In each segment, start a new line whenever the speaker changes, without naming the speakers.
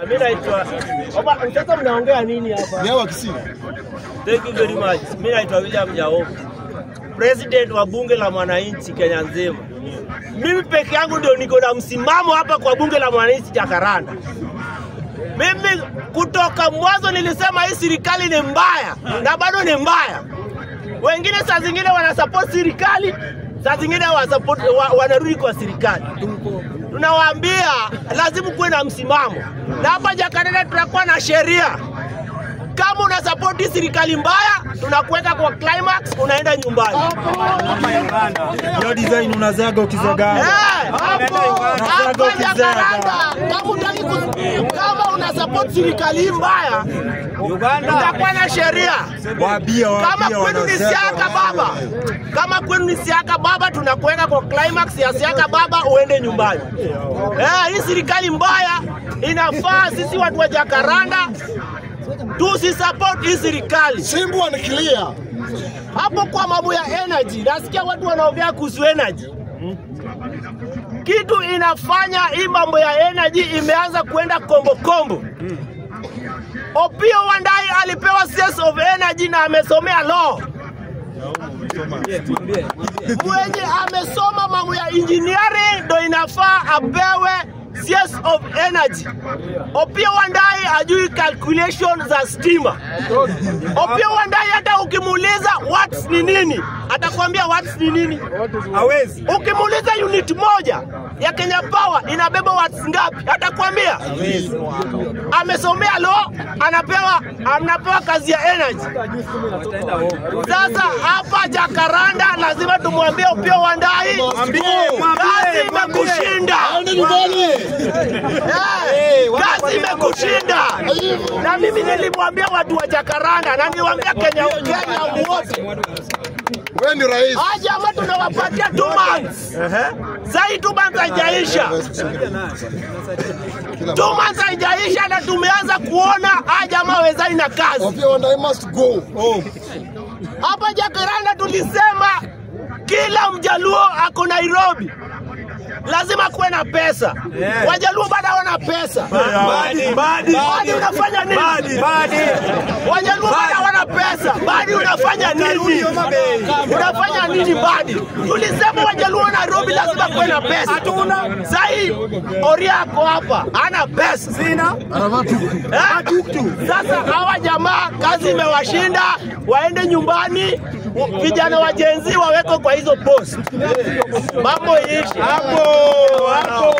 Mimi naitwa Oba, sasa mnaongea nini hapa?
Ni hawa Kisii.
Thank you very much. Mimi naitwa William Jaoka, president wa bunge la mwananchi Kenya nzima. Mimi peke yangu ndio niko na msimamo hapa kwa bunge la mwananchi Jakaranda. Mimi kutoka mwanzo nilisema hii serikali ni mbaya na bado ni mbaya. Wengine saa zingine wanasupport serikali, saa zingine wanasupport, wa, wanarudi kwa serikali. Tunawaambia lazima kuwe na msimamo, na hapa Jakaranda tunakuwa na sheria kama una support serikali mbaya, tunakuweka kwa climax, unaenda nyumbani.
Hiyo design unazaga ukizaga.
Eh, hapo
Unazaga
hapa
ukizaga.
Jakaranda, kama hutaki kus- kama una support serikali mbaya, utakuwa na sheria.
Waambie
Kama
waambie
kwenu ni
wanazaga.
siaka baba, kama kwenu ni siaka baba, tunakuweka kwa climax ya siaka baba, uende nyumbani. Eh, hii serikali mbaya inafaa sisi watu wa Jakaranda tusisupport hii serikali.
Simbu anikilia.
hapo kwa mambo ya energy, nasikia watu wanaongea kuhusu energy. Kitu inafanya hii mambo ya energy imeanza kuenda kombo kombo. Opio Wandai alipewa CS of energy na amesomea law. Mwenye amesoma mambo ya engineering ndo inafaa apewe CS of energy. Opio Wandai ajui calculation za stima. Opio Wandai hata ukimuuliza watts ni nini, atakwambia watts ni nini.
Hawezi.
Ukimuuliza unit moja ya Kenya Power inabeba watts ngapi, atakwambia. Amesomea law, anapewa anapewa kazi ya energy. Sasa hapa Jakaranda lazima tumwambie Opio Wandai,
Mwambie,
kazi
mwambie,
imekushinda.
Aende nyumbani.
Eh, kazi imekushinda. Na mimi nilimwambia watu wa Jakaranda na niliwaambia Kenya Kenya wote,
Wewe ni rais.
hawa jamaa tunawapatia two months. Sasa two months haijaisha, two months haijaisha na tumeanza kuona hawa jamaa wezani na kazi.
Opia Wandai must go.
Hapa Jakaranda tulisema kila mjaluo ako Nairobi lazima kuwe na pesa.
Yeah.
Wajaluo bado hawana pesa.
Badi, badi.
Badi unafanya nini?
Badi, badi.
Wajaluo bado hawana pesa. Badi unafanya nini? Unafanya nini Badi? Tulisema Wajaluo Nairobi lazima kuwe na pesa.
Hatuna.
Sahii Oriako hapa hana pesa.
Sina.
Eh? Sasa hawa jamaa kazi imewashinda, waende nyumbani. Vijana wa jenzi waweko kwa hizo post, mambo iishi
Hapo, hapo.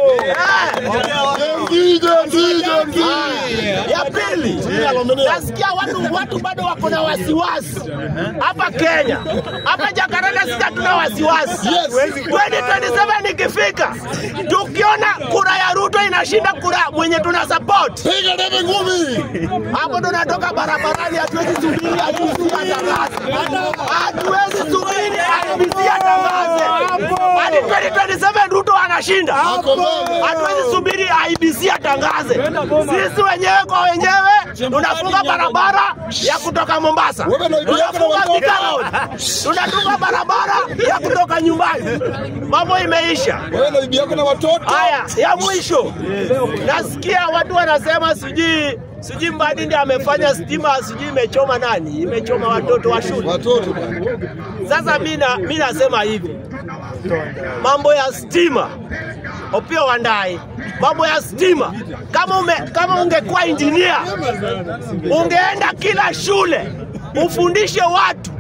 Jenzi, jenzi, jenzi.
Ya pili, nasikia watu watu bado wako na wasiwasi hapa Kenya, hapa Jakaranda, sisi hatuna wasiwasi.
Yes.
2027 ikifika, tukiona kura ya Ruto inashinda kura mwenye tuna support
Piga debe ngumi.
hapo ndo natoka barabarani, hatuwezi subiri IBC atangaze, hatuwezi subiri IBC atangaze hadi 2027 Ruto anashinda,
Ako mbele.
hatuwezi subiri IBC atangaze. Sisi wenyewe kwa wenyewe tunafunga barabara ya kutoka Mombasa,
Wewe na bibi yako na
tunafunga
watoto.
Thika Road, tunafunga barabara ya kutoka nyumbani. Mambo imeisha.
Wewe na bibi yako na watoto.
Haya, ya mwisho, nasikia watu wanasema sijui sijui Mbadi ndiye amefanya stima, sijui imechoma nani, imechoma watoto wa shule.
Watoto bwana.
Sasa mi na- mi nasema hivi, mambo ya stima, Opio Wandai, mambo ya stima, kama ume, kama ungekuwa injinia ungeenda kila shule ufundishe watu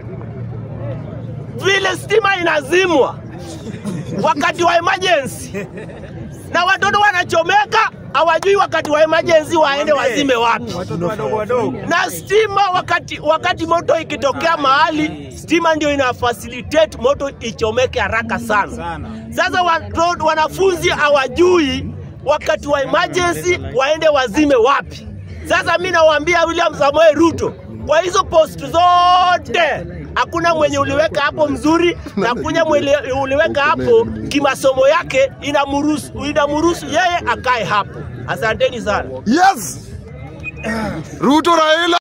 vile stima inazimwa wakati wa emergency, na watoto wanachomeka hawajui wakati wa emergency waende wazime wapi
Watoto wadogo wadogo.
na stima wakati, wakati moto ikitokea mahali stima ndio ina facilitate moto ichomeke haraka sana.
Sana.
Sasa watoto, wanafunzi hawajui wakati wa emergency waende wazime wapi. Sasa mi nawaambia William Samoei Ruto, kwa hizo post zote hakuna mwenye uliweka hapo mzuri na hakuna mwenye uliweka hapo kimasomo yake inamruhusu inamruhusu yeye akae hapo. Asanteni sana.
Yes. Ruto Raila.